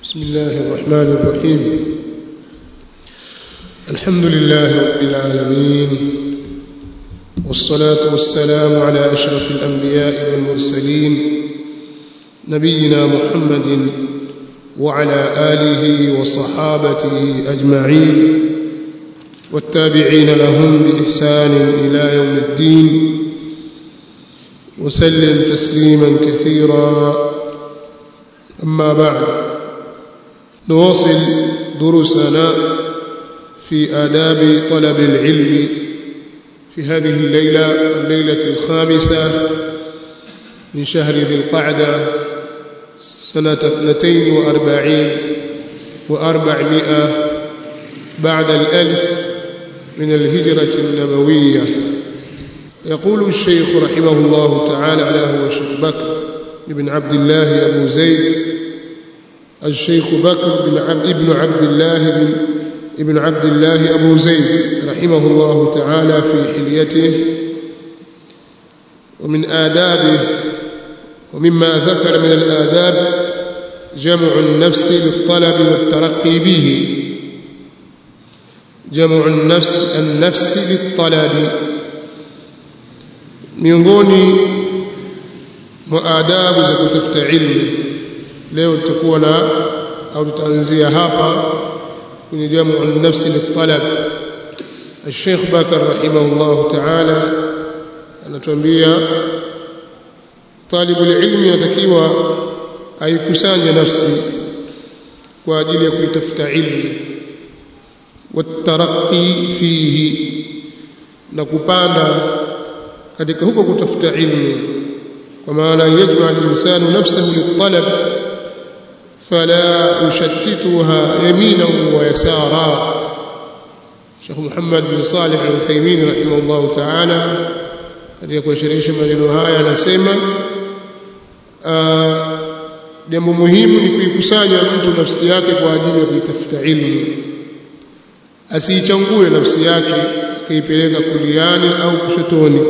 بسم الله الرحمن الرحيم الحمد لله رب العالمين والصلاة والسلام على أشرف الأنبياء والمرسلين نبينا محمد وعلى آله وصحابته أجمعين والتابعين لهم بإحسان إلى يوم الدين وسلم تسليما كثيرا أما بعد نواصل دروسنا في آداب طلب العلم في هذه الليلة الليلة الخامسة من شهر ذي القعدة سنة اثنتين وأربعين وأربعمائة بعد الألف من الهجرة النبوية يقول الشيخ رحمه الله تعالى على هو الشيخ بكر بن عبد الله أبو زيد الشيخ بكر بن عبد ابن عبد الله بن ابن عبد الله أبو زيد رحمه الله تعالى في حليته ومن آدابه ومما ذكر من الآداب جمع النفس للطلب والترقي به جمع النفس النفس للطلب miongoni mwa adabu za kutafuta ilmu leo tutakuwa na au tutaanzia hapa kwenye jamu an-nafsi lit-talab الشيخ بكر رحمه الله تعالى anatuambia talibu ilmi yatakiwa aikusanye nafsi kwa ajili ya kuitafuta ilmu wataraqi fihi na kupanda katika huko kutafuta ilmu kwa maana yajma al-insanu nafsahu lit-talab fala yushattituha yaminan wa yasara Sheikh Muhammad bin Salih Al-Uthaymeen rahimahullah ta'ala katika kuashirisha maneno haya anasema jambo muhimu ni kuikusanya mtu nafsi yake kwa ajili ya kuitafuta ilmu asiichangue nafsi yake akaipeleka kuliani au kushotoni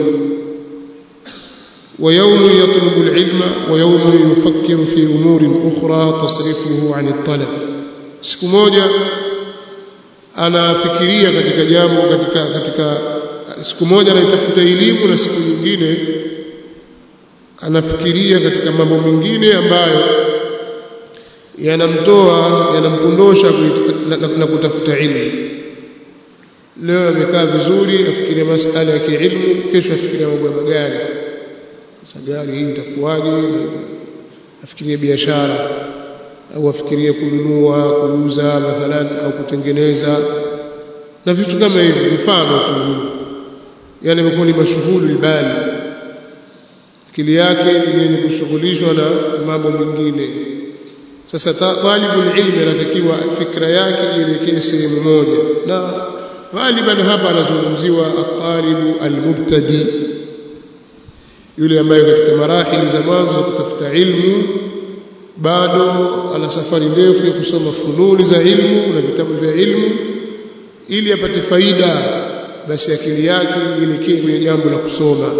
ويوم يطلب العلم ويوم يفكر في أمور أخرى تصرفه عن الطلب siku moja anafikiria katika jambo katika katika siku moja anaitafuta elimu na siku nyingine anafikiria katika mambo mengine ambayo yanamtoa yanampondosha na, na, na kutafuta ilmu leo amekaa vizuri afikiria masala ya kiilmu kesho afikiria mambo ya magari sasa gari hii itakuwaje afikirie biashara au afikirie kununua kuuza mathalan au kutengeneza na vitu kama hivi mfano tu yani imekuwa ni mashughuli bali akili yake yenye kushughulishwa na mambo mengine sasa talibul ilmi anatakiwa fikra yake ielekee sehemu moja na ghaliban hapa anazungumziwa at-talibu al-mubtadi yule ambaye katika marahili za mwanzo za kutafuta ilmu bado ana safari ndefu ya kusoma fununi za ilmu na vitabu vya ilmu ili apate faida basi akili yake ielekee kwenye jambo la kusoma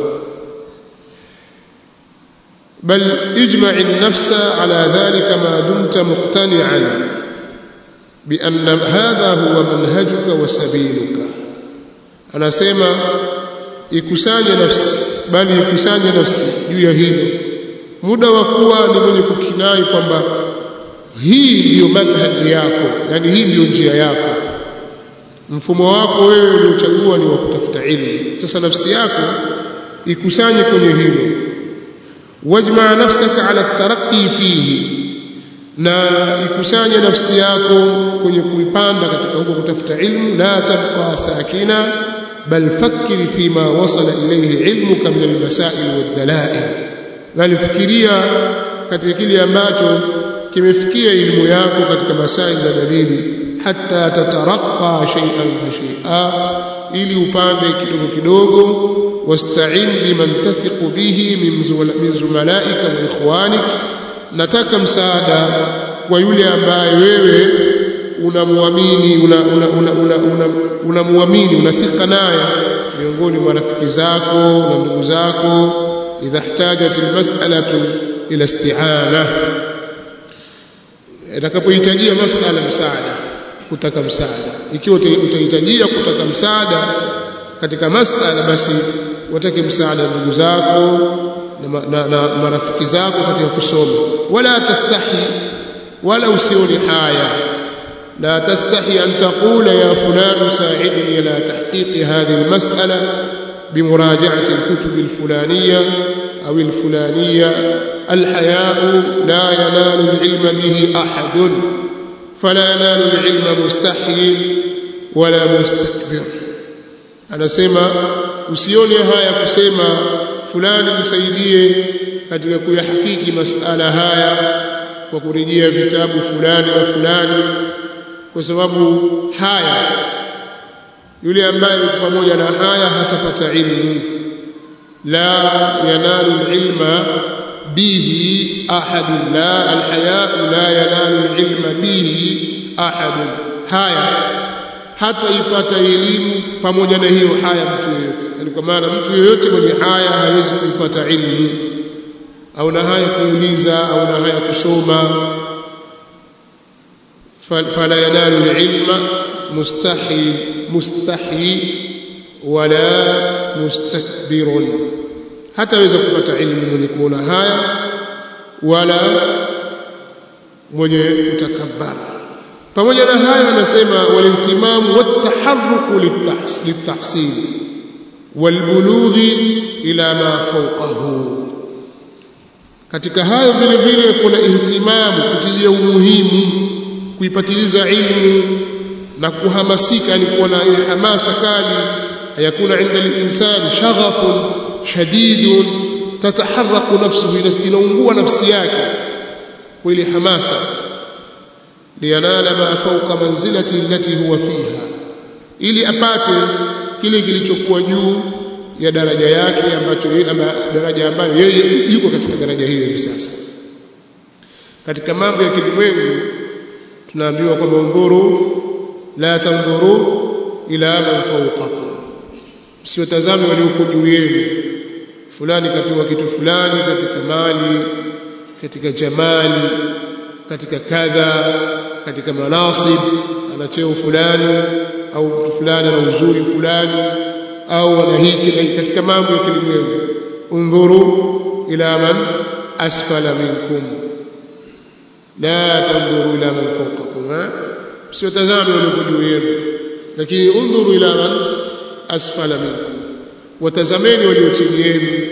bal ijma'i an-nafsa ala dhalika ma dumta muqtani'an bi anna hadha huwa manhajuka wa sabiluka anasema ikusanye nafsi bali ikusanye nafsi juu ya hili muda wa kuwa ni mwenye kukinai kwamba hii ndiyo manhaji yako yani hii ndiyo njia yako mfumo wako wewe uliochagua ni wa kutafuta ilmu sasa nafsi yako ikusanye kwenye hilo wajma nafsaka ala taraqi fihi na ikusanye nafsi yako kwenye kuipanda katika huko kutafuta ilmu la tabqa sakina bal fakkiri fima wasala ilayhi ilmuka min almasail waddalail bali fikiria katika kile ambacho kimefikia elimu yako katika masail na dalili hatta tataraqa shay'an fa shay'a ili upande kidogo kidogo wasta'in biman tathiqu bihi min zumalaika wa ikhwanik nataka msaada kwa yule ambaye wewe unamwamini unamwamini unathika naye miongoni mwa rafiki zako na ndugu zako idha ihtajat almas'alatu ila isti'ana atakapohitajia masala msaada kutaka msaada ikiwa utahitajia kutaka msaada katika masala basi watake msaada ndugu zako na, na, na marafiki zako katika kusoma wala tastahi wala usioni haya لا تستحي أن تقول يا فلان ساعدني على تحقيق هذه المسألة بمراجعة الكتب الفلانية أو الفلانية الحياء لا ينال العلم به أحد فلا ينال العلم مستحي ولا مستكبر anasema usione haya kusema fulani nisaidie katika kuyahakiki masala haya kwa kurejea vitabu fulani na fulani kwa sababu haya yule ambaye yuko pamoja na haya hatapata ilmu la yanalu ilma bihi ahad la alhaya la yanalu ilma bihi ahad haya hata ipata elimu pamoja na hiyo haya mtu yeyote yani kwa maana mtu yeyote mwenye haya hawezi kuipata ilmu au na haya kuuliza au na haya kusoma فلا ينال العلم مستحي مستحي ولا مستكبر hataweza kupata ilmu mwenye kuona haya wala mwenye kutakabbara pamoja na hayo anasema walihtimamu wataharruku litahsil walbulughi ila ma fawqahu katika hayo vile vile kuna ihtimamu kutilia umuhimu kuipatiliza ilmu na kuhamasika yani kuwa na ile hamasa kali hayakuna inda linsani shaghafun shadidun tataharraku nafsuhu inaungua nafsi yake kwa ile hamasa liyanala ma fawqa manzilati allati huwa fiha ili apate kile kilichokuwa juu ya daraja yake ambacho ama daraja ambayo yeye yuko katika daraja hiyo hivi sasa katika mambo ya kilimwengu tunaambiwa kwamba undhuru la tandhuru ila man fawqakum msiotazame walioko juu yenu fulani kapewa kitu fulani katika mali katika jamali katika kadha katika manasib ana cheo fulani au mtu fulani ana uzuri fulani au ana hiki katika mambo ya kilimwengu undhuru ila man asfala minkum la tandhuru ila man fawqakum msiotazame walioko juu yenu lakini undhuru ila man asfala minkum watazameni walio chini yenu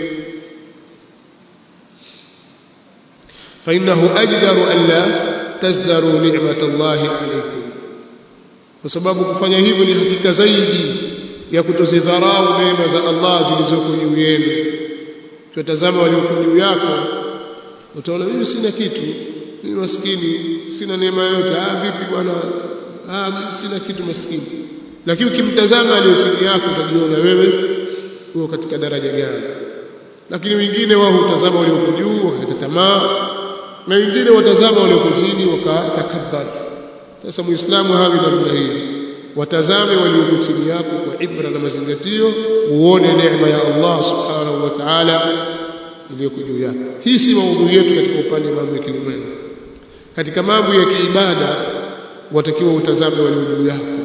فإنه أجدر ألا تزدروا نعمة الله عليكم وسبب kufanya hivyo ni hakika zaidi ya kutozidharau neema za Allah zilizoko juu yenu tutazama walioko juu yako utaona mimi sina kitu mimi maskini sina neema yote ah vipi bwana ah mimi sina kitu maskini lakini ukimtazama aliyo chini yako utajiona wewe uko katika daraja gani lakini wengine wao hutazama walioko juu wakakata tamaa na wengine watazama walioko chini wakatakabbar sasa muislamu hawi namna hiyo watazame walioko chini yako kwa ibra na mazingatio uone neema ya Allah subhanahu wa ta'ala iliyoko juu yako hii si maudhui yetu katika upande wa mambo ya kilimwengu katika mambo ya kiibada watakiwa utazame walio juu yako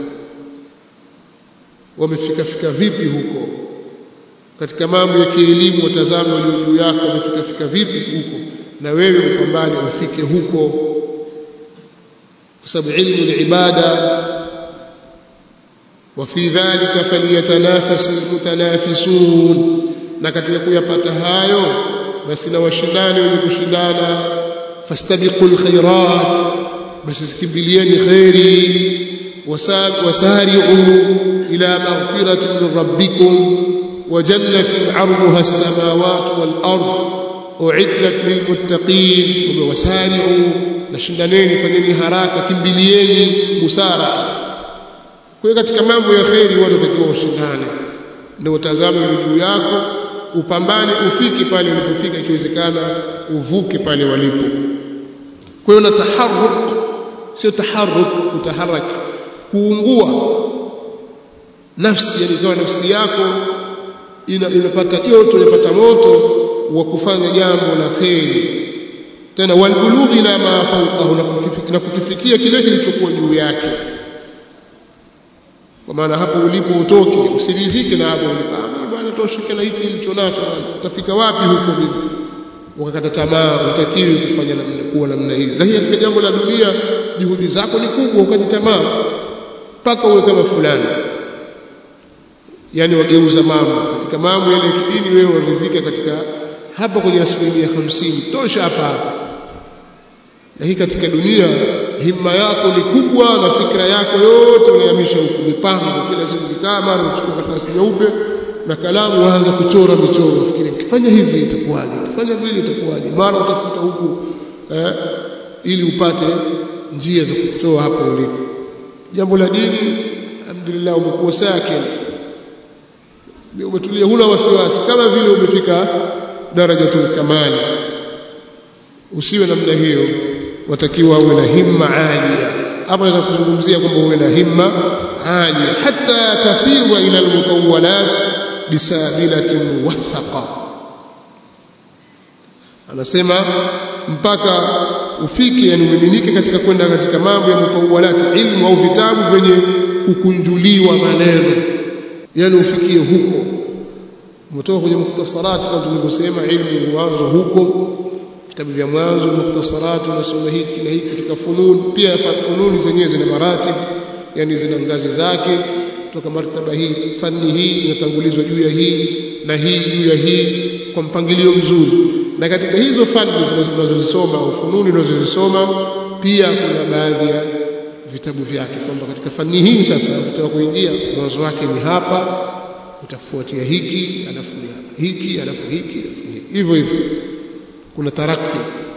wamefika fika vipi huko katika mambo ya kielimu watazame walio juu yako wamefika fika vipi huko na wewe upambane ufike huko kwa sababu ilmu ni ibada وفي ذلك فليتنافس المتنافسون na katika kuyapata hayo basi na washindani wenye kushindana fastabiqul khairat basi zikimbilieni khairi wasari'u ila maghfiratin min rabbikum wa jannatin 'arduha as-samawati wal ard u'iddat lil muttaqin wasari'u nashindaneni fanyeni haraka kimbilieni busara kwa katika mambo ya khairi watu watakiwa ushindane ndio utazame juu yako upambane ufike pale ulipofika ikiwezekana uvuke pale walipo kwa hiyo na taharruk sio taharruk utaharak kuungua nafsi yani kama nafsi yako ina, inapata joto inapata moto wa kufanya jambo la khairi tena walbulughi ila ma fawqahu na kukifikia kile kilichokuwa juu yake kwa maana hapo ulipo utoke usiridhike na hapo ulipo ah bwana toshike na hiki nilicho nacho utafika wapi huko mimi ukakata tamaa utakiwi kufanya namna kuwa namna hiyo lakini katika jambo la dunia juhudi zako ni kubwa ukati tamaa mpaka uwe kama fulani yani wageuza mambo katika mambo yale ya kidini wewe waridhika katika hapa kwenye asilimia hamsini tosha hapa hapa lakini katika dunia himma yako ni kubwa na fikra yako yote unayamisha huku mipango kila siku kikaa mara uchukua karatasi nyeupe na kalamu waanza kuchora michoro fikiri ukifanya hivi itakuwaje ukifanya vile itakuwaje mara utafuta huku eh, ili upate njia za kutoa hapo ulipo jambo la dini alhamdulillah umekuwa sakin umetulia huna wasiwasi kama vile umefika darajatul kamali usiwe namna hiyo watakiwa uwe na himma alia hapa nataka kuzungumzia kwamba uwe na himma alia hatta tafidha ila almutawwalat bisabilatin muwathaqa anasema mpaka ufike yani umiminike katika kwenda katika mambo ya mutawwalat ilmu au vitabu vyenye kukunjuliwa maneno yani ufikie huko umetoka kwenye mukhtasarati kama tulivyosema ilmu huanza huko vitabu vya mwanzo mukhtasarati unasoma hiki na hiki katika fununi pia fununi zenyewe zina maratib yani zina ngazi zake kutoka martaba hii fani hii inatangulizwa juu ya hii na hii juu ya hii kwa mpangilio mzuri na katika hizo fani unazozisoma au fununi unazozisoma pia kuna baadhi ya vitabu vyake kwamba katika fani hii sasa ukitaka kuingia mwanzo wake ni hapa utafuatia hiki alafu hiki alafu hiki alafu hiki hivyo hivyo kuna taraki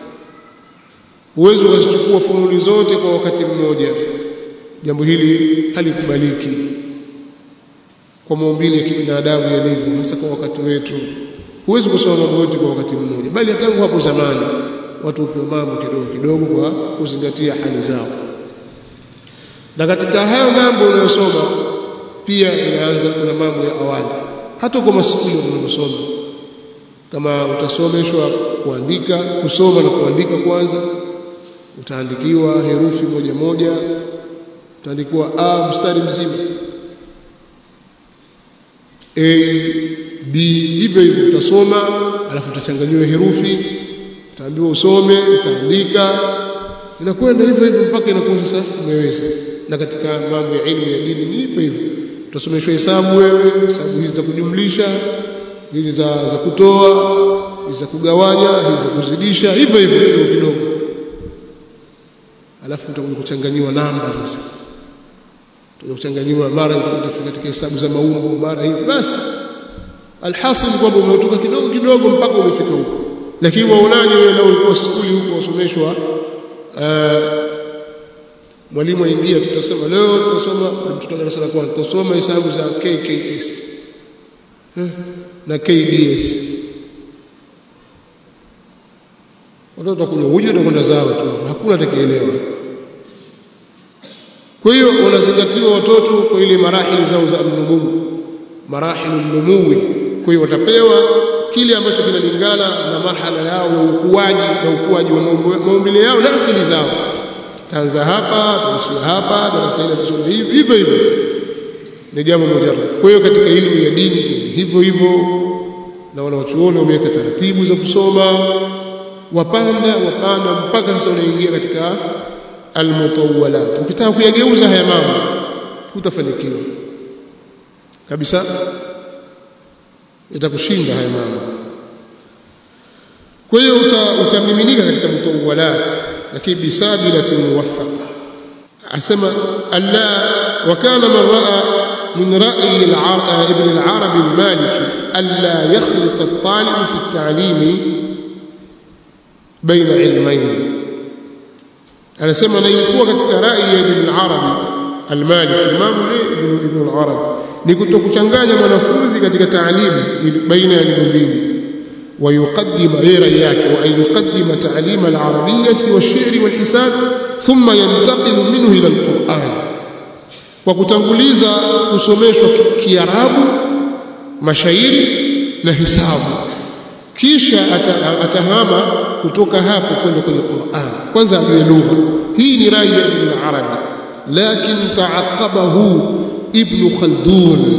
uwezo ukazichukua fununi zote kwa wakati mmoja jambo hili halikubaliki kwa maumbile ya kibinadamu yalivyo hasa kwa wakati wetu huwezi kusoma mambo yote kwa wakati mmoja bali tangu hapo zamani watu hupewa mambo kidogo kidogo kwa kuzingatia hali zao na katika hayo mambo unayosoma pia inaanza kuna mambo ya awali hata kwa masikuli unayosoma kama utasomeshwa kuandika kusoma na kuandika kwanza utaandikiwa herufi moja moja utaandikiwa a mstari mzima a b hivyo hivyo utasoma alafu utachanganyiwa herufi utaambiwa usome utaandika inakwenda hivyo hivyo mpaka inakuwa sasa umeweza na katika mambo ya elimu ya dini ni hivyo hivyo utasomeshwa hesabu wewe hesabu hizi za kujumlisha hizi za za kutoa hizi za kugawanya hizi za kuzidisha hivyo hivyo kidogo kidogo alafu utakuja kuchanganyiwa namba sasa utakuja kuchanganyiwa mara utafika katika hesabu za maumbo mara hivi basi alhasil kwamba umetoka kidogo kidogo mpaka umefika huko lakini waonaje wewe leo ulikuwa skuli huko wasomeshwa mwalimu aingia tutasema leo tutasoma mtoto darasa la kwanza tutasoma hesabu za KKS na KDS watoto watakunywa uji watakwenda zao tu hakuna atakayeelewa kwa hiyo wanazingatiwa watoto kwa ile marahili zao za mnumuu marahilu numuwi kwa hiyo watapewa kile ambacho kinalingana na marhala yao ya ukuaji na ukuaji wa maumbile yao na akili zao taanza hapa tuishia hapa darasa hili tusome hivi hivyo hivyo ni jambo moja kwa hiyo katika elimu ya dini hivyo hivyo na wanawachuoni wameweka taratibu za kusoma wapanda wapanda mpaka sasa unaingia katika almutawwalat ukitaka kuyageuza haya mambo utafanikiwa kabisa itakushinda haya mambo kwa hiyo utamiminika katika mutawwalat lakini bisabilatin muwathaqa asema alla wa kana man raa من رأي ابن العربي المالكي ألا يخلط الطالب في التعليم بين علمين أنا سمع نيكوا katika رأي ابن العربي المالكي الإمام ابن ابن العربي ni kutokuchanganya mwanafunzi katika taalimu baina ya elimu mbili ويقدم غير yake وأن يقدم تعليم العربية والشعر والحساب ثم ينتقل منه إلى القرآن kwa kutanguliza kusomeshwa Kiarabu mashairi na hisabu kisha atahama kutoka hapo kwenda kwenye Qur'an kwanza ajue lugha hii ni rai ya Ibn Arabi lakin taaqabahu Ibn Khaldun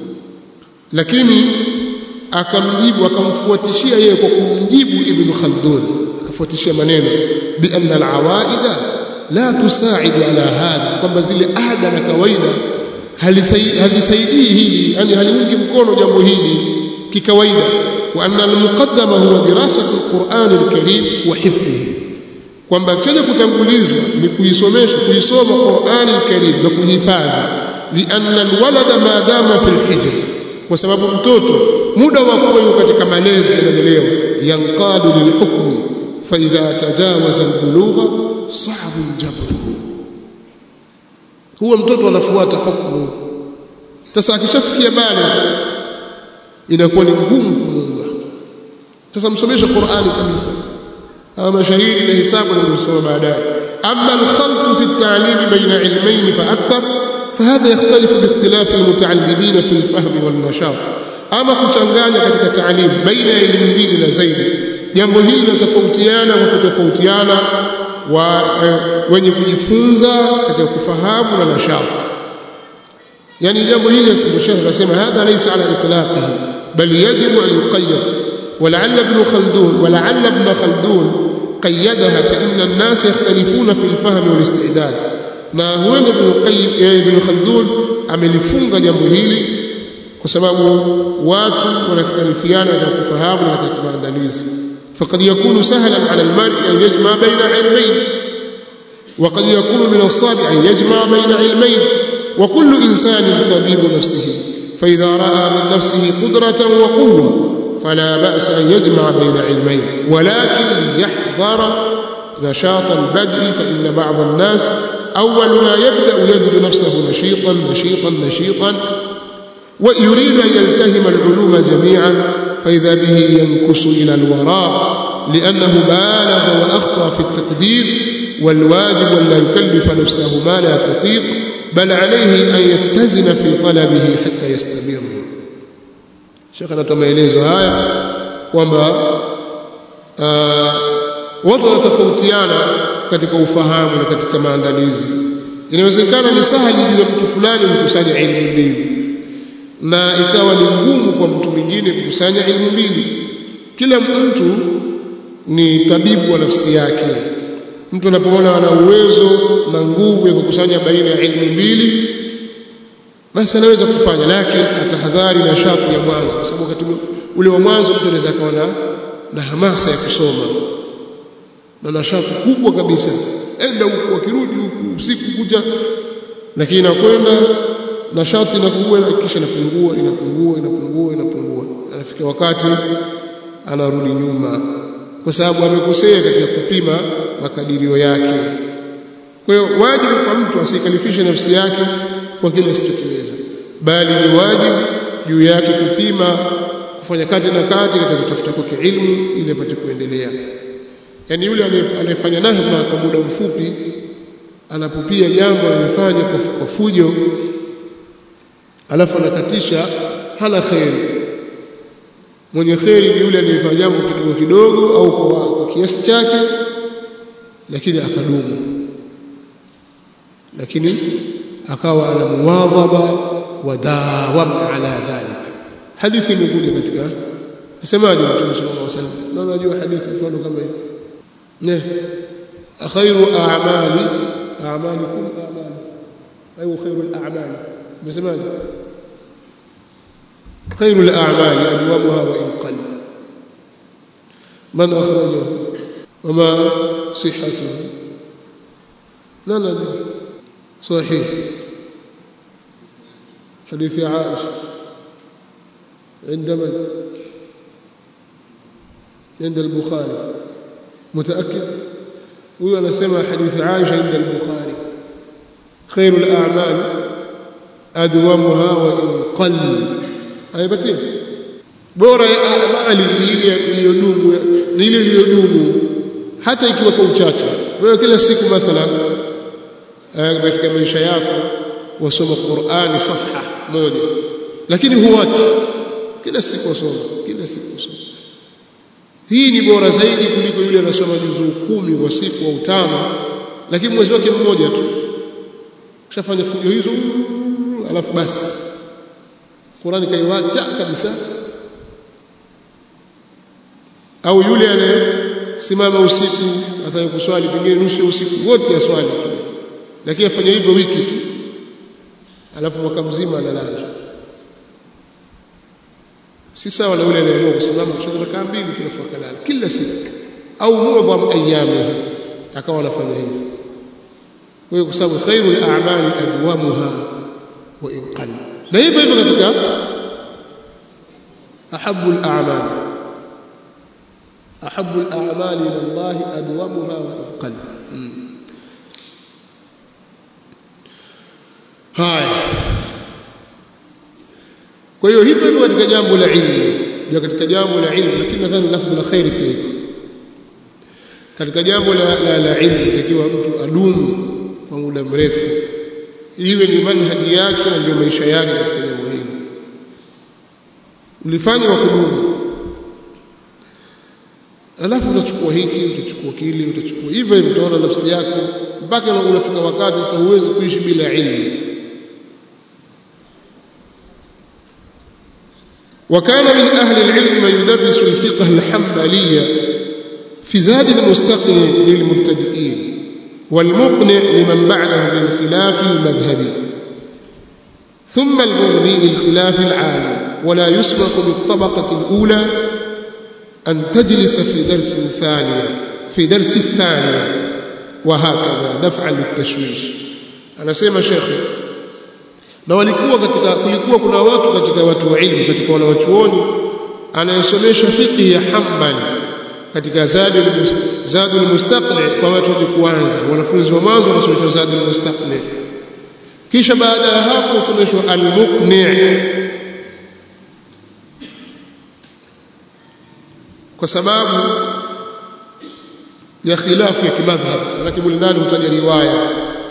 lakini akamjibu akamfuatishia yeye kwa kumjibu Ibn Khaldun akafuatishia maneno bi anna al-awaida la tusaidu ala hadha kwamba zile ada na kawaida hazisaidii hili yani haliungi mkono jambo hili kikawaida wa anna al-muqaddama huwa dirasatu al-Qur'an al-Karim wa hifdhihi kwamba chenye kutangulizwa ni kuisomesha kuisoma Qur'an al-Karim na kuhifadhi lianna al-walada ma dama fi al-hijr kwa sababu mtoto muda wa kuwa yuko katika malezi yanalelewa yanqadu lilhukmi fa idha tajawaza al-bulugha sa'bu al-jabr huwa mtoto anafuata hukumu sasa akishafikia bale inakuwa ni ngumu kumuunga sasa msomeshe Qur'ani kabisa ama mashahidi na hisabu na kusoma baadaye amma al-khalq fi at-ta'lim bayna ilmayn fa akthar فهذا يختلف باختلاف المتعلمين في الفهم والنشاط ama kuchanganya katika taalim baina ya elimu mbili na zaidi jambo hili linatofautiana kwa kutofautiana wa e, wenye kujifunza katika kufahamu na nashati yani jambo hili asimshekh akasema hadha laysa ala itlaqihi bal yajibu an yuqayyad ولعل ابن خلدون ولعل ابن خلدون قيدها فإن الناس يختلفون في الفهم والاستعداد na huenda ibn Qayyim ibn Khaldun amelifunga jambo hili kwa sababu watu wanakhtalifiana katika kufahamu na katika maandalizi faqad yakunu sahlan ala almar'i an yajma baina ilmayn wa qad yakunu min as-sabi an yajma baina ilmayn wa kullu insanin tabibu nafsihi fa idha ra'a min nafsihi qudratan wa quwwa fala ba'sa an yajma baina ilmayn walakin yahdhara نشاط البدء فإن بعض الناس أول ما يبدأ يجد نفسه نشيطا نشيطا نشيطا ويريد أن يلتهم العلوم جميعا فإذا به ينكس إلى الوراء لأنه بالغ وأخطأ في التقدير والواجب أن لا يكلف نفسه ما لا تطيق بل عليه أن يتزن في طلبه حتى يستمر شيخنا تميليزو هاي kwamba watu wanatofautiana katika ufahamu na katika maandalizi inawezekana ni sahali juu ya mtu fulani kukusanya elimu mbili na ikawa ni ngumu kwa mtu mwingine kukusanya elimu mbili kila mtu ni tabibu wa nafsi yake mtu anapoona ana uwezo na nguvu ya kukusanya baina ya elimu mbili basi anaweza kufanya lakini atahadhari na shati ya mwanzo kwa sababu wakati ule wa mwanzo mtu anaweza akawa na hamasa ya kusoma na nashati kubwa kabisa enda huku akirudi huku usiku kuja lakini inakwenda nashati inakuwa kisha inapungua inapungua inapungua inapungua anafika wakati anarudi nyuma kwa sababu amekosea katika kupima makadirio yake kwa hiyo wajibu kwa mtu asikalifishe nafsi yake kwa kile asichokiweza bali ni wajibu juu yake kupima kufanya kati na kati katika kutafuta kwake ilmu ili apate kuendelea yani yule anayefanya nahma kwa muda mfupi anapopia jambo analifanya kwa fujo alafu anakatisha hana kheri mwenye kheri ni yule anayefanya jambo kidogo kidogo au kwa, kwa kiasi chake lakini akadumu lakini akawa ana muwadhaba wa dawama ala dhalika hadithi imekuja katika nasemaje mtume sallallahu alaihi wasallam na unajua hadithi mfano kama hiyo ne khairu a'mali a'malikum a'mali ayu khairu al-a'mali umesemaje خير الأعمال أدومها وإن قل من أخرجه وما صحته لا ندري صحيح حديث عائشة عند من عند البخاري متأكد هو أنا سمع حديث عائشة عند البخاري خير الأعمال أدومها وإن قل haipatii bora ya amali ni ile iliyodumu ni ile iliyodumu hata ikiwa kwa uchache wewe kila siku mathalan katika maisha yako wasoma Qur'ani safha moja lakini huwachi kila siku wasoma kila siku wasoma hii ni bora zaidi kuliko yule anasoma juzuu kumi kwa siku au tano lakini mwezi wake mmoja tu ushafanya fujo hizo alafu basi Qur'ani kaiwacha kabisa au yule anayesimama usiku ataka kuswali pengine nusu usiku wote aswali lakini afanya hivyo wiki tu alafu mwaka mzima analala si sawa na yule anayeamua kusimama kuswali rakaa mbili tunafu akalala kila siku au muadham ayami akawa anafanya hivyo kwa hiyo kwa sababu khairul a'mali adwamuha wa in qalla na hivyo hivyo katika ahabbu al-a'mal ahabbu al-a'mal ila Allah adwamuha wa in qalla haya kwa hiyo hivyo hivyo katika jambo la ilmu ndio katika jambo la ilmu lakini nadhani lafdhu la khairi pia iko katika jambo la, la, la ilmu ikiwa mtu adumu kwa muda mrefu iwe ni manhaji yake na ndio maisha yake katika jambo hili ulifanya wa kudumu alafu utachukua hiki utachukua kile utachukua hivyo hivyo utaona nafsi yako mpaka unafika wakati sasa huwezi kuishi bila ilmu وكان من أهل العلم من يدرس الفقه الحنبلي في زاد المستقنع للمبتدئين والمقنع لمن بعدهم للخلاف المذهبي ثم المغني للخلاف العام ولا يسبق بالطبقة الأولى أن تجلس في درس ثانية في درس الثانية وهكذا دفعا للتشويش أنا سيما شيخي na walikuwa katika kulikuwa kuna watu katika watu wa ilmu katika wanawachuoni anayesomesha fiqh ya Hanbali katika Zadul Zadul Mustaqni kwa watu wa kuanza wanafunzi wa mwanzo wanasomeshwa Zadul Mustaqni kisha baada ya hapo usomeshwa Al-Muqni' kwa sababu ya khilafu ya kimadhhab lakini ndani utaja riwaya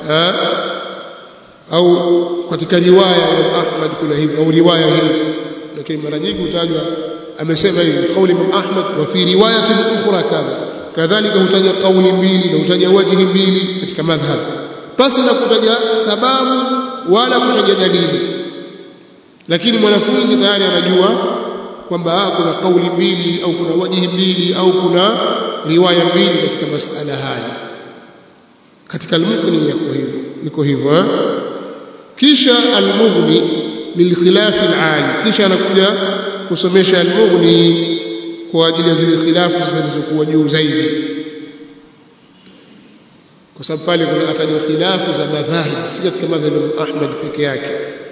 au katika riwaya ya Ahmad kuna hivi au riwaya hii lakini mara nyingi hutajwa amesema hivi kauli Imam Ahmad wa fi riwayatin ukhra kadha kadhalika hutaja kauli mbili na hutaja wajhi mbili katika madhhab pasi na kutaja sababu wala kutaja dalili lakini mwanafunzi tayari anajua kwamba kuna kauli mbili au kuna wajhi mbili au kuna riwaya mbili katika masala haya katika al-muqni yako hivyo iko hivyo eh? kisha al-mughni lilkhilaf al-ali kisha anakuja kusomesha al-mughni kwa ajili ya zile khilafu zilizokuwa juu zaidi kwa sababu pale kuna ataja khilafu za madhahib si katika madhhabi ya Ahmad peke yake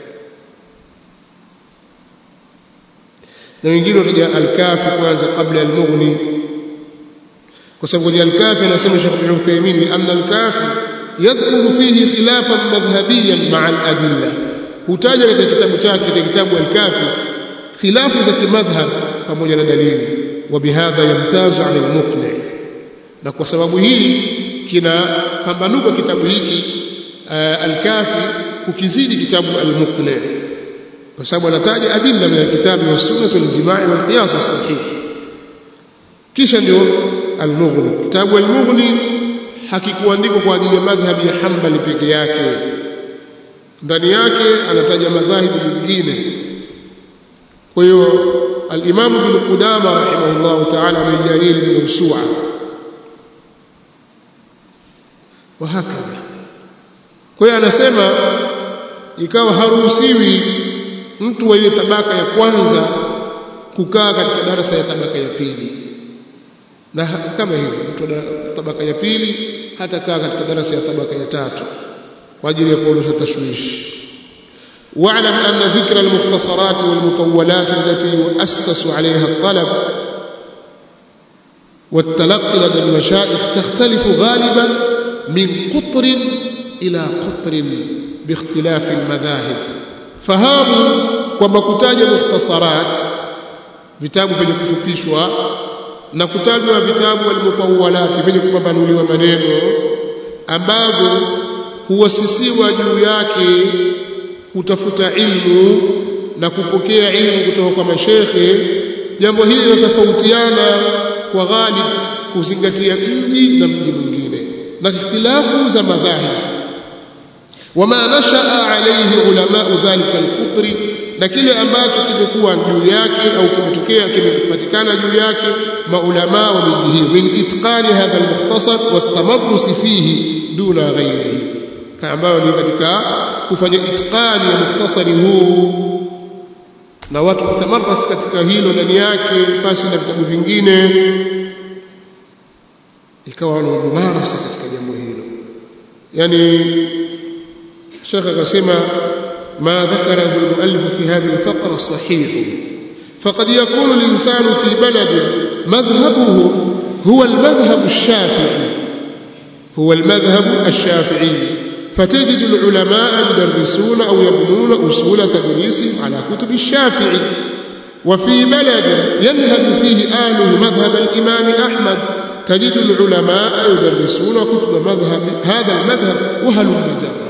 na wengine wataja al-kafi kwanza kabla al-mughni kwa sababu kwenye al-kafi anasema Sheikh Ibn Uthaymeen anna al-kafi yadhkuru fihi khilafan madhhabiyan ma'a al-adilla hutaja katika kitabu chake katika kitabu al-kafi khilafu za kimadhhab pamoja na dalili wa bihadha yamtazu 'ala al-muqni na kwa sababu hii kinapambanuka kitabu hiki al-kafi kukizidi kitabu al-muqni kwa sababu anataja adilla min al-kitabi was-sunnah wal-ijma' wal-qiyas as-sahih kisha ndio al-mughni kitabu al-mughni hakikuandikwa kwa ajili ya madhhabi ya Hanbali peke yake ndani yake anataja madhahibu mengine kwa hiyo al-Imam Ibn Qudama rahimahullah ta'ala amejalia al-mawsu'a wa hakadha kwa hiyo anasema ikawa haruhusiwi mtu wa ile tabaka ya kwanza kukaa katika darasa ya tabaka ya pili na kama hivyo mtu wa tabaka ya pili hata kaa katika darasa ya tabaka ya tatu kwa ajili ya kuondosha tashwishi واعلم أن ذكر المختصرات والمطولات التي يؤسس عليها الطلب والتلقي لدى المشايخ تختلف غالبا من قطر إلى قطر باختلاف المذاهب فهام ومكتاج مختصرات vitabu vyenye kufupishwa na kutajwa vitabu almutawwalat vyenye kupambanuliwa maneno ambavyo huwasisiwa juu yake kutafuta ilmu na kupokea ilmu kutoka kwa mashekhe jambo hili linatofautiana kwa ghalib kuzingatia mji na mji mwingine na ikhtilafu za madhahib wama nashaa alayhi ulama dhalika alqutri na kile ambacho kimekuwa juu yake au kimetokea kimepatikana juu yake maulama wa miji hiyo min itqani hadha almukhtasar watamarrus fihi duna ghairihi ambayo ni katika kufanya itqani ya mukhtasari huu na watu kutamarras katika hilo ndani yake pasi na vitabu vingine ikawa wana mumarasa katika jambo hilo yani shekh akasema ما ذكره المؤلف في هذه الفقرة صحيح فقد يكون الإنسان في بلد مذهبه هو المذهب الشافعي هو المذهب الشافعي فتجد العلماء يدرسون أو يبنون أصول تدريسهم على كتب الشافعي وفي بلد ينهج فيه أهله مذهب الإمام أحمد تجد العلماء يدرسون كتب مذهب هذا المذهب وهلم جرا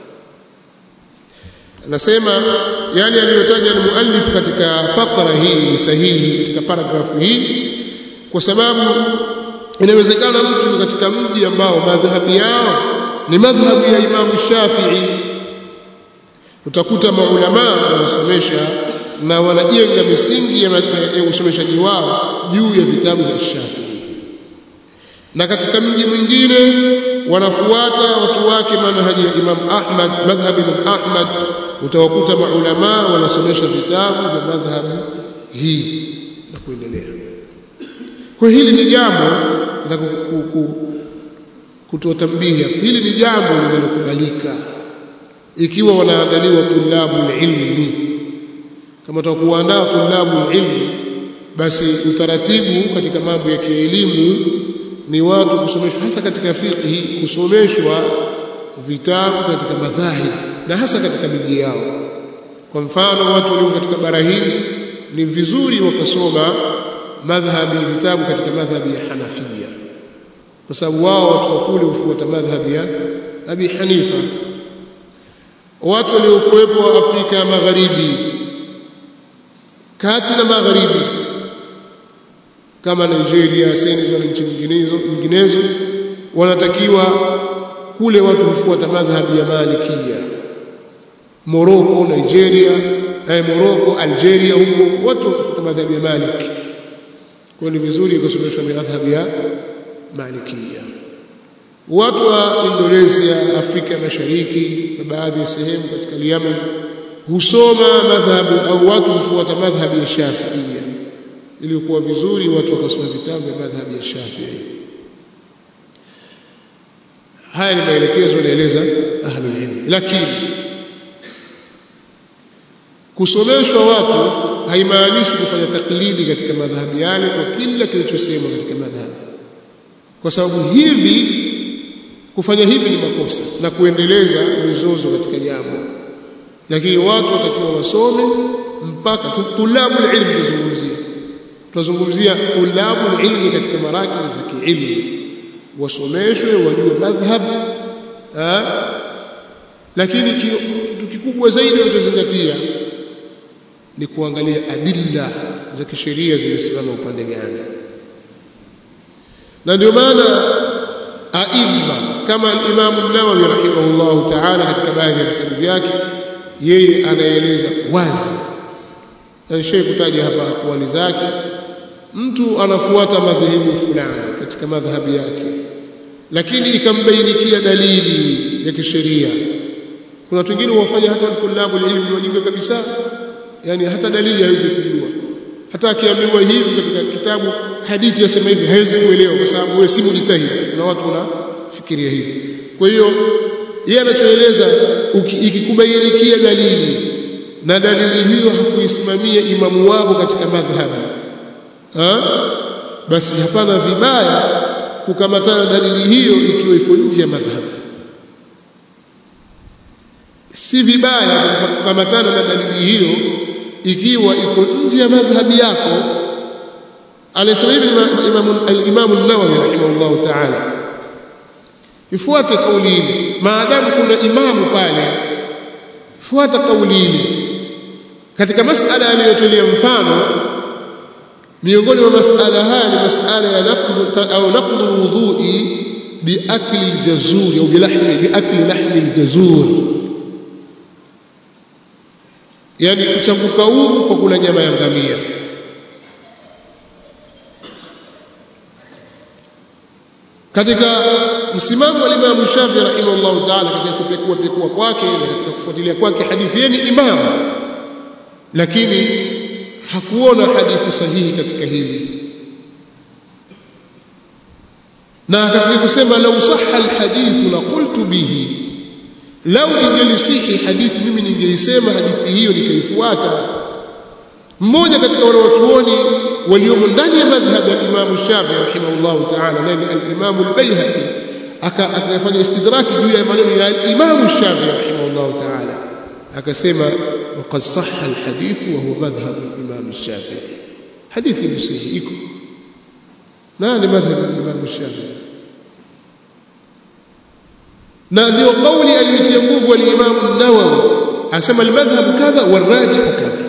anasema yale aliyotaja almuallif katika fakra hii ni sahihi katika paragrafu hii kwa sababu inawezekana mtu katika mji ambao madhhabi yao ni madhhabu ya Imam Shafi'i utakuta maulama wanasomesha na wanajenga misingi ya usomeshaji wao juu ya vitabu vya Shafi'i na katika mji mwingine wanafuata watu wake manhaji ya Imam Ahmad madhhabi Imam Ahmad utawakuta maulama wanasomesha vitabu vya madhhabi hii na kuendelea kwa hili ni jambo la kutotambia hili ni jambo linalokubalika ikiwa wanaandaliwa tulabu ilmi kama tutakuandaa tulabu ilmi basi utaratibu katika mambo ya kielimu ni watu kusomeshwa hasa katika fiqhi kusomeshwa vitabu katika madhahib na hasa katika miji yao kwa mfano watu walio katika bara hili ni vizuri wakasoma madhhabi vitabu katika madhhabi ya Hanafia kwa sababu wao watu wa kule hufuata madhhabi ya Abi Hanifa watu waliokuwepo Afrika ya Magharibi kati na magharibi kama Nigeria, Senegal na nchi nyinginezo nyinginezo wanatakiwa kule watu hufuata madhhabi ya Malikia Morocco Nigeria eh, Morocco Algeria huko watu hufuata madhhabi ya Maliki kwa ni vizuri kusomeshwa madhhabi ya Malikia watu wa Indonesia Afrika Mashariki na baadhi ya sehemu katika Yemen husoma madhhabu au watu hufuata madhhabi ya Shafiia ili kuwa vizuri watu wakasoma vitabu vya madhhabi ya Shafi'i haya ni maelekezo yanaeleza ahlul ilm lakini kusomeshwa watu haimaanishi kufanya taklidi katika madhhabi yale kwa kila kilichosemwa katika madhhabi kwa sababu hivi kufanya hivi ni makosa na kuendeleza mizozo katika jambo lakini watu watakiwa wasome mpaka tulabu ilmu tuzungumzia tunazungumzia tulabu ilmi katika marakiz za kiilmu wasomeshwe wajue madhhab lakini kitu kikubwa zaidi wanachozingatia ni kuangalia adilla za kisheria zimesimama upande gani na ndio maana aima kama al-Imam an-Nawawi rahimahullah ta'ala katika baadhi ya vitabu vyake yeye anaeleza wazi na nishaye kutaja hapa akwali zake mtu anafuata madhehebu fulani katika madhhabi yake lakini ikambainikia dalili ya kisheria kuna watu wengine wafanya hata tulabu ilmu wajinga kabisa yani hata dalili hawezi kujua hata akiambiwa hivi katika kitabu hadithi yasema hivi hawezi kuelewa kwa sababu wewe si mujtahid na watu wanafikiria hivi kwa hiyo yeye anachoeleza ikikubainikia dalili na dalili hiyo hakuisimamia imamu wao katika madhhabi ha? basi hapana vibaya kukamatana dalili hiyo ikiwa iko nje ya madhhabi si vibaya kukamatana na dalili hiyo ikiwa iko nje ya madhhabi yako alisema hivi al-Imam an-Nawawi rahimahullah ta'ala ifuate kauli hili maadamu kuna imamu pale fuata kauli hili katika masala aliyotolea mfano miongoni mwa masala haya ni masala ya naqdu au naqdu alwudhu'i biakli aljazur au bilahmi biakli lahmi aljazur yani kuchanguka udhu kwa kula nyama ya ngamia katika msimamo wa Imam Shafi rahimahullah ta'ala katika kupekua pekua kwake na katika kufuatilia kwake hadithi yeye ni imam lakini hakuona hadithi sahihi katika hili na akafikia kusema lau sahha alhadith la qultu bihi lau ingelisihi hadithi mimi ningeisema hadithi hiyo nikaifuata mmoja katika wale wachuoni waliomo ndani ya madhhab ya Imam Shafi rahimahullah ta'ala nani al-Imam al-Baihaqi akafanya istidraki juu ya maneno ya Imam Shafi rahimahullah ta'ala akasema waqad sahha al-hadith wa huwa madhhab al-Imam Shafi hadithi ni sahihi iko nani madhhab al-Imam Shafi na ndio kauli aliyotia nguvu al-Imam an-Nawawi anasema al-madhhab kadha wal-rajih kadha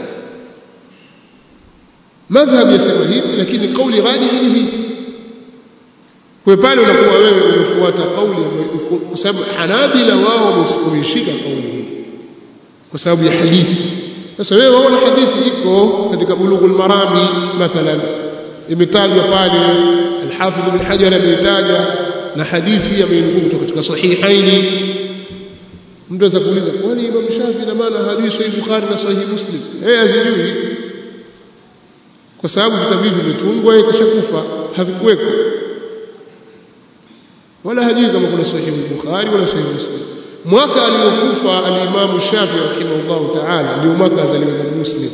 madhhab yasema hivi lakini kauli rajihi ni hivi kwa pale unakuwa wewe umefuata kauli kwa sababu hanabila wao wameshika kauli hii kwa sababu ya hadithi sasa wewe waona hadithi iko katika bulughul marami mathalan imetajwa pale al-hafidh ibn hajar ameitaja na hadithi ameinukuu kutoka katika sahihaini mtu anaweza kuuliza kwani imam shafi na maana hajui sahih bukhari na sahih muslim yeye azijui kwa sababu vitabu hivi vimetungwa yeye kishakufa havikuweko wala hajui kama kuna sahih bukhari wala sahih muslim mwaka aliokufa al-Imam Shafi rahimahullah ta'ala ndio mwaka azaliwa Imam Muslim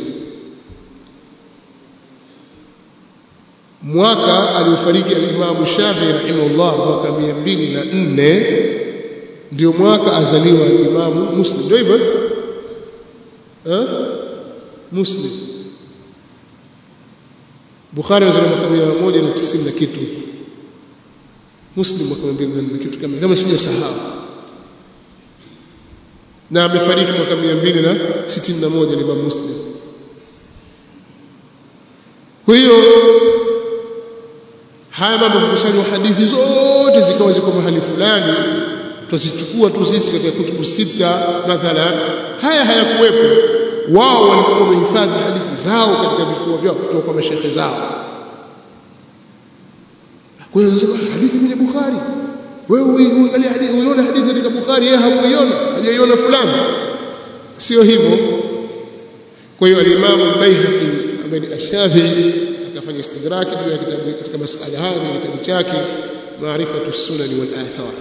mwaka aliofariki al-Imam Shafi rahimahullah mwaka 204 ndio mwaka azaliwa Imam Muslim ndio hivyo eh Muslim Bukhari azaliwa mwaka 190 na kitu Muslim mwaka 200 na kitu kama kama sijasahau na amefariki mwaka 261 ni Imam Muslim. Kwa hiyo haya mambo kukusanywa hadithi zote zikawa ziko mahali fulani tuzichukua tu sisi katika kutubu sita mathalan haya hayakuwepo wao walikuwa wamehifadhi hadithi zao katika vifua vyao kutoka kwa mashehe zao kwa hiyo nasema hadithi kwenye Bukhari wewe uangalia hadithi uiona hadithi katika Bukhari yeye hakuiona hajaiona fulani sio hivyo kwa hiyo al-Imam al-Baihaqi ambaye ni ash-Shafi'i akafanya istidraki juu ya kitabu katika masala haya ni kitabu chake Ma'rifatu as-Sunan wal Athar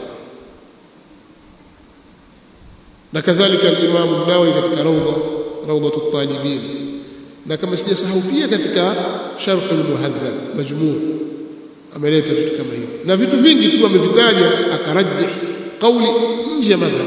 na kadhalika al-Imam an-Nawawi katika Rawda Rawdatu at-Talibin na kama sijasahau pia katika Sharh al-Muhadhab majmuu ameleta vitu kama hivyo na vitu vingi tu amevitaja akarajih kauli nje ya madhhab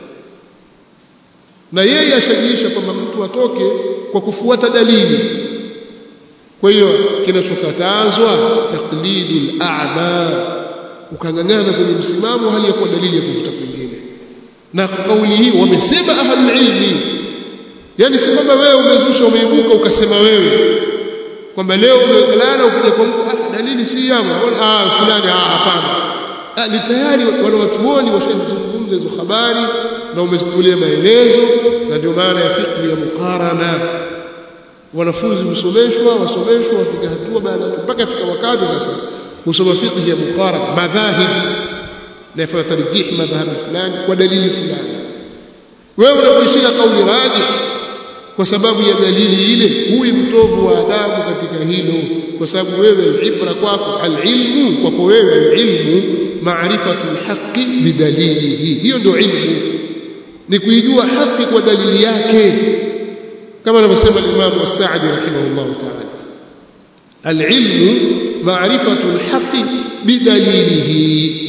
na yeye ashajiisha kwamba mtu atoke kwa kufuata dalili kwa hiyo kinachokatazwa taqlidul a'ma ukangangana kwenye msimamo hali ya kuwa dalili ya kuvuta kwingine na kauli hii wamesema ahlul ilmi yani si kwamba wewe umezusha umeibuka ukasema wewe kwamba leo umelala ukija kwa mtu ah dalili si yama ah fulani ah hapana ah ni tayari wale watuoni washazungumza hizo habari na umezitolea maelezo na ndio maana ya fiqh ya muqarana wanafunzi husomeshwa wasomeshwa wafika hatua baada mpaka fika wakati sasa kusoma fiqh ya muqarana madhahib na yafanya tarjih madhhab fulani kwa dalili fulani wewe unapoishika kauli rajih kwa sababu ya dalili ile huyu mtovu wa adabu katika hilo kwa sababu wewe ibra kwako alilmu kwako wewe alilmu maarifatu alhaqi bidalilihi hiyo ndio ilmu ni kuijua haki kwa dalili yake kama anavyosema Imam As-Sa'di rahimahullah ta'ala alilmu maarifatu alhaqi bidalilihi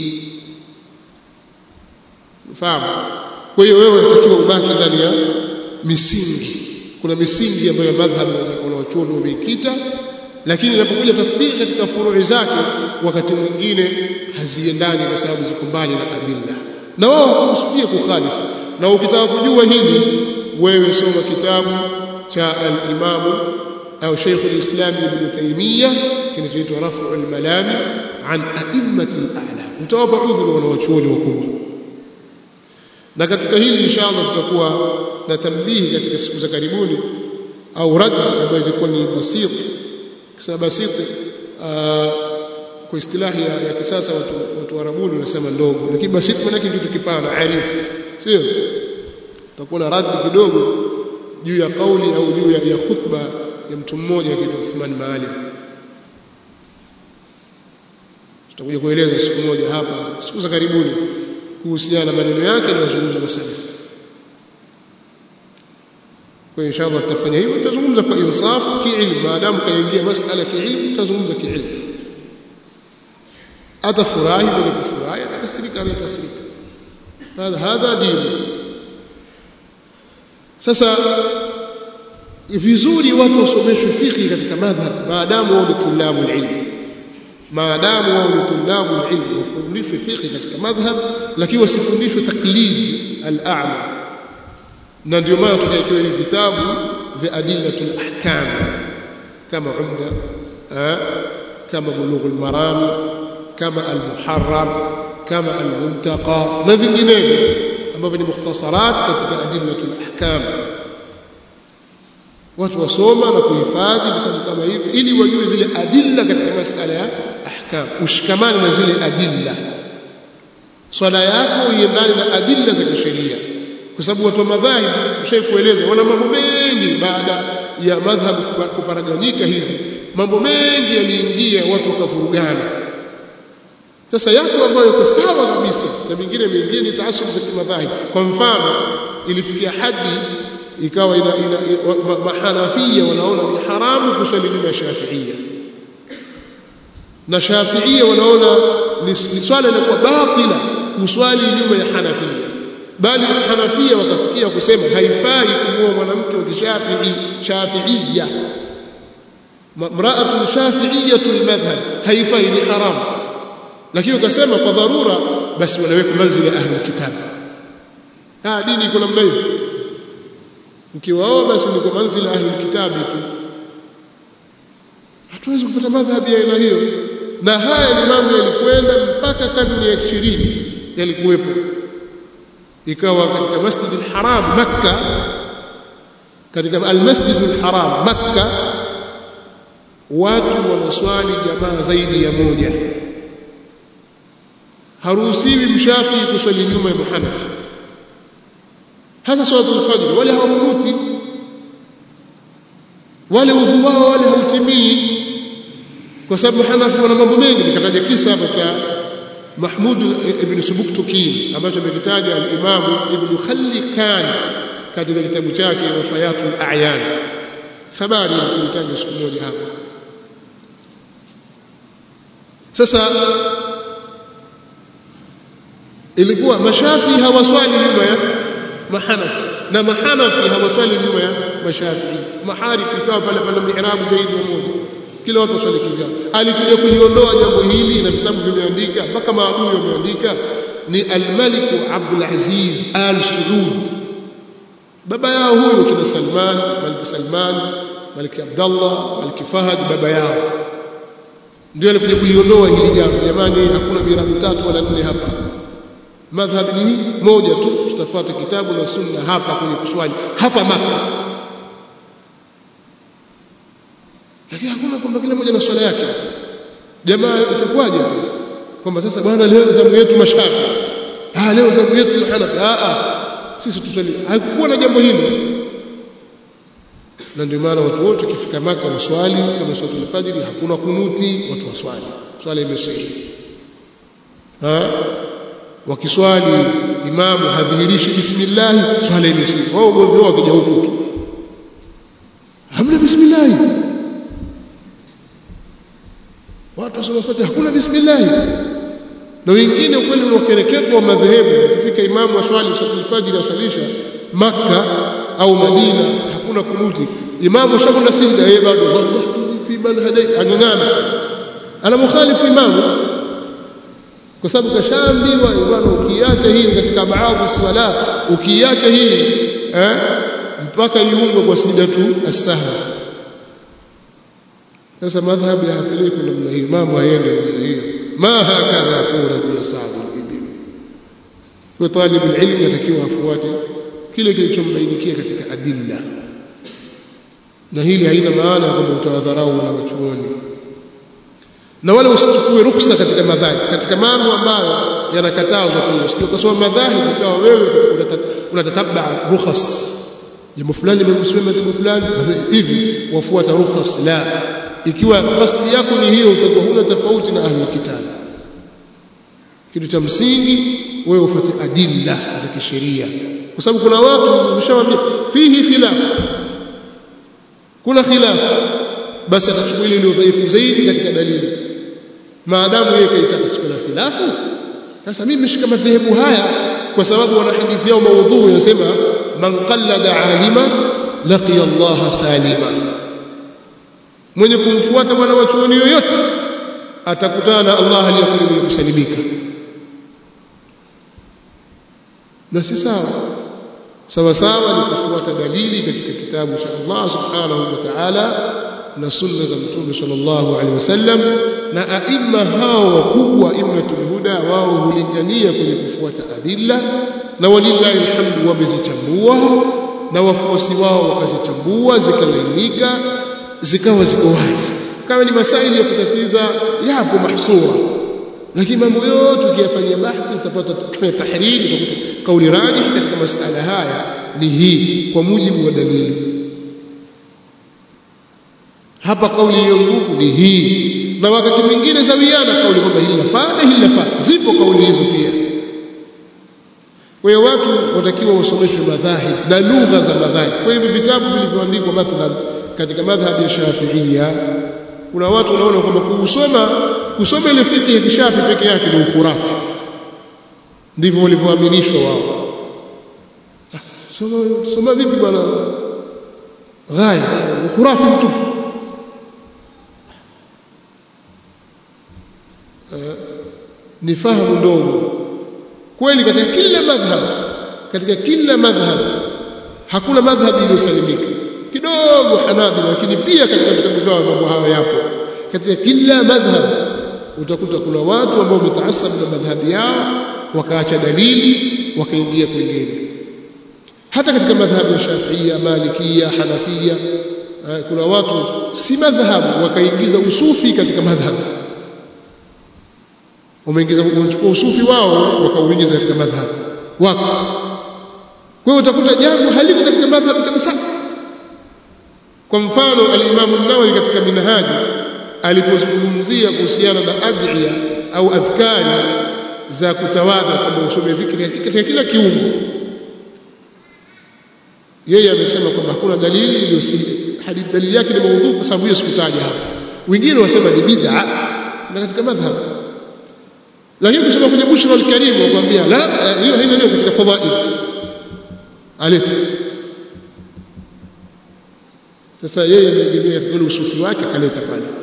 fahamu kwa hiyo wewe unatakiwa ubaki ndani ya misingi kuna misingi ambayo madhhab wanaochuoni wameikita lakini inapokuja tatbiki katika furui zake wakati mwingine haziendani kwa sababu ziko mbali na adilla na wao hawakusudia kukhalifu na ukitaka kujua hili wewe soma kitabu cha al-Imam au Sheikh al-Islam Ibn Taymiyyah kinachoitwa Raf'u al-Malami an a'immati al-a'lam utawapa udhuru wanawachuoni wakubwa na katika hili inshallah tutakuwa na tambihi katika siku za karibuni au rad ambayo ilikuwa ni basit kisema basit kwa istilahi ya, ya kisasa watu watu arabuni wanasema ndogo lakini basit maana kitu kipana arif sio tutakuwa na rad kidogo juu ya kauli au juu ya, ya khutba ya mtu mmoja akiitwa Uthman Maalim tutakuja kueleza siku moja hapa siku za karibuni kuhusiana na maneno yake na mazungumzo na salafu kwa inshallah tutafanya hivyo tutazungumza kwa insafu kiilmu maadamu kaingia masala kiilmu tutazungumza kiilmu atafurahi mwenye kufurahi atakasirika anakasirika hadha hadha dini sasa vizuri watu wasomeshwe fiqh katika madhhab maadamu wao ni tulabu ilmu maadamu wao ni tulabu ilmu wafundishwe fiqh katika madhhab lakini wasifundishwe taklid al-a'ma na ndio maana tukaekewa hivi vitabu vya adillatul ahkam kama umda kama bulughul maram kama al-muharrar kama al-muntaqa na vinginevyo ambavyo ni mukhtasarat katika adillatul ahkam watu wasoma na kuhifadhi vitabu kama hivi ili wajue zile adilla katika masala ya ahkam ushikamane na zile adilla swala yako iendane na adilla za kisheria kwa sababu watu wa madhahib ushaikueleza wana mambo mengi baada ya madhhab kuparaganyika hizi mambo mengi yaliingia watu wakavurugana sasa yako ambayo yako sawa kabisa na mingine mingine ni taasub za kimadhahib kwa mfano ilifikia hadi ikawa ina, ina, ina mahanafia wanaona ni haramu kuswali nyuma ya shafiia na shafiia wanaona ni, ni swala inakuwa batila kuswali nyuma ya hanafia bali hanafia wakafikia kusema haifai kumuoa mwanamke wa kishafii shafiia mraatun shafiiyatul madhhab haifai ni haramu lakini ukasema kwa dharura basi wanaweka manzili ya ahli kitabu ah dini iko namna hiyo mkiwaoa basi ni kwa manzili ahli kitabu tu hatuwezi kufuata madhhabi ya aina hiyo na haya ni mambo yalikwenda mpaka karne ya 20 yalikuwepo ikawa katika masjid al-haram makka katika al-masjid al-haram makka watu wanaswali jamaa zaidi ya moja haruhusiwi mshafi kuswali nyuma ya muhanafi hasa salatul fajr wale hawakunuti wale udhu wao wale hautimii kwa sababu hanafi wana mambo mengi nikataja kisa hapa cha Mahmud ibn Subuktukin ambacho amekitaja al-Imam Ibn Khallikan katika kitabu chake Wafayatul A'yan habari nilitaja siku moja hapa sasa ilikuwa mashafi hawaswali nyuma ya mahanafi na mahanafi hawaswali nyuma ya mashafi mahari ikawa pale pale mihrabu zaidi ya moja kila watu waswali kivyao alikuja kuliondoa jambo hili na vitabu vimeandika mpaka maadui wameandika ni al-Malik Abdul Aziz Al Saud baba yao huyo kina Salman Malik Salman Malik Abdullah Malik Fahad baba yao ndio alikuja kuliondoa hili jambo jamani hakuna mirabu tatu wala nne hapa madhhab ni moja tu tutafuata kitabu na sunna hapa kwenye kuswali hapa maka lakini hakuna kwamba kila mmoja na swala yake jamaa itakuwaje basi kwamba sasa bwana leo zamu yetu mashafi ah leo zamu yetu mahanafi ah ah sisi tuswali hakukuwa na jambo hilo na ndio maana watu wote kifika maka waswali kama swala al-fajr hakuna kunuti watu waswali swala imesahihi ha wakiswali imamu hadhihirishi bismillah swala imesahihi wao ugomvi wao wakija huku tu hamna bismillah watu wasoma fatiha hakuna bismillah na wengine kweli ni wakereketwa wa madhehebu kufika imamu aswali fajr aswalisha maka au madina hakuna kunuti imamu shakwenda sijda yeye bado wallahi fi man hadai angangana ana mukhalifu imamu kwa sababu kashaambiwa bwana ukiacha hii katika baadhi sala ukiacha hii eh mpaka iungwe kwa sijda tu as-sahwa sasa madhhabu hayapelekwi namna hiyo mambo hayendi namna hiyo ma hakadha turad yasabu al-ibil kwa talib al-ilm yatakiwa afuate kile kilichombainikia katika adilla na hili haina maana ya kwamba utawadharau wanawachuoni na wala usichukue ruksa katika madhhabi katika mambo ambayo yanakatazwa pia usije ukasoma madhhabi ikawa wewe unatatabba rukhas jambo fulani limeruhusiwa madhhabu fulani hivi wafuata rukhas la ikiwa qasdi yako ni hiyo utakuwa huna tofauti na ahli kitabu kitu cha msingi wewe ufuate adilla za kisheria kwa sababu kuna watu umeshawaambia fihi khilaf kuna khilaf basi atachukua ile iliyo dhaifu zaidi katika dalili maadamu yeye kaitaka siku na khilafu sasa mimi nimeshika madhehebu haya kwa sababu wana hadithi yao maudhui inasema man qallada alima laqiya Allah salima mwenye kumfuata mwana wa chuoni yoyote atakutana na Allah aliyakuwa mwenye kusalimika na si sawa sawa sawa ni kufuata dalili katika kitabu cha Allah subhanahu wa ta'ala na sunna za mtume sallallahu alaihi wasallam na aima hao wakubwa immatul huda wao hulingania kwenye kufuata adilla na walillahi alhamdu wamezichambua na wafuasi wao wakazichambua zikalainika zikawa ziko wazi kama ni masaili ya kutatiza yapo mahsura lakini mambo yote ukiyafanyia bahthi utapata kufanya tahriri utakuta kauli rajih katika masala haya ni hii kwa mujibu wa dalili hapa kauli iliyo nguvu ni hii na wakati mwingine zawiana kauli kwamba hili lafaa na hili lafaa zipo kauli hizo pia kwa hiyo watu watakiwa wasomeshwe madhahib na lugha za madhahib kwa hivyo vitabu vilivyoandikwa mathalan katika madhhabi ya Shafi'ia kuna watu wanaona kwamba kusoma kusoma ile fiqh ya kishafi peke yake ni ukhurafi ndivyo walivyoaminishwa wao soma soma vipi bwana ghaya ukhurafi mtupu ni fahamu ndogo kweli katika kila madhhab katika kila madhhab hakuna madhhab iliyosalimika kidogo hanabila lakini pia katika vitabu vyao mambo hayo yapo katika kila madhhab utakuta kuna watu ambao wametaasab na madhhabi yao wakaacha dalili wakaingia kwingine hata katika madhhabi ya Shafiia, Malikia, Hanafia kuna watu si madhhabu wakaingiza usufi katika madhhabu wameingiza wamechukua usufi wao wakauingiza katika madhhabu wako kwa hiyo utakuta jambo haliko katika madhhabu kabisa kwa mfano al-Imam an-Nawawi katika Minhaji alipozungumzia kuhusiana na adhiya au adhkari za kutawadha kwamba usome dhikri katika kila kiungo yeye amesema kwamba hakuna dalili iliyosihi hadithi dalili yake ni maudhu kwa sababu hiyo sikutaja hapa wengine wasema ni bid'a na katika madhhab lakini kusema kwenye bushra al-karim wakwambia la hiyo haina neno katika fadhail aleta sasa yeye ameegemea katika ule usufi wake akaleta pale